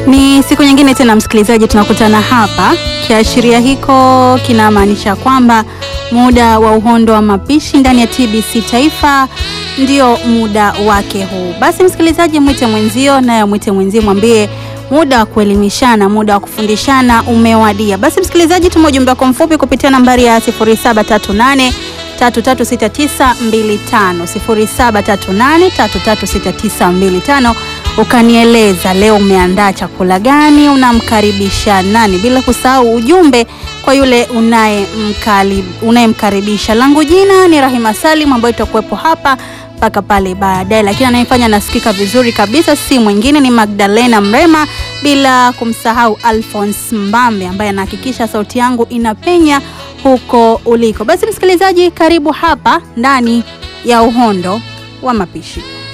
Ni siku nyingine tena msikilizaji, tunakutana hapa. Kiashiria hiko kinamaanisha kwamba muda wa uhondo wa mapishi ndani ya TBC Taifa ndio muda wake huu. Basi msikilizaji, mwite mwenzio, naye mwite mwenzio, mwambie muda wa kuelimishana, muda wa kufundishana umewadia. Basi msikilizaji, tuma ujumbe wako mfupi kupitia nambari ya 0738 336925 0738 336925 ukanieleza leo umeandaa chakula gani, unamkaribisha nani, bila kusahau ujumbe kwa yule unayemkaribisha. Langu jina ni Rahima Salim, ambayo itakuwepo hapa mpaka pale baadaye, lakini anayefanya nasikika vizuri kabisa si mwingine ni Magdalena Mrema, bila kumsahau Alphonse Mbambe ambaye anahakikisha sauti yangu inapenya huko uliko. Basi msikilizaji, karibu hapa ndani ya uhondo wa mapishi.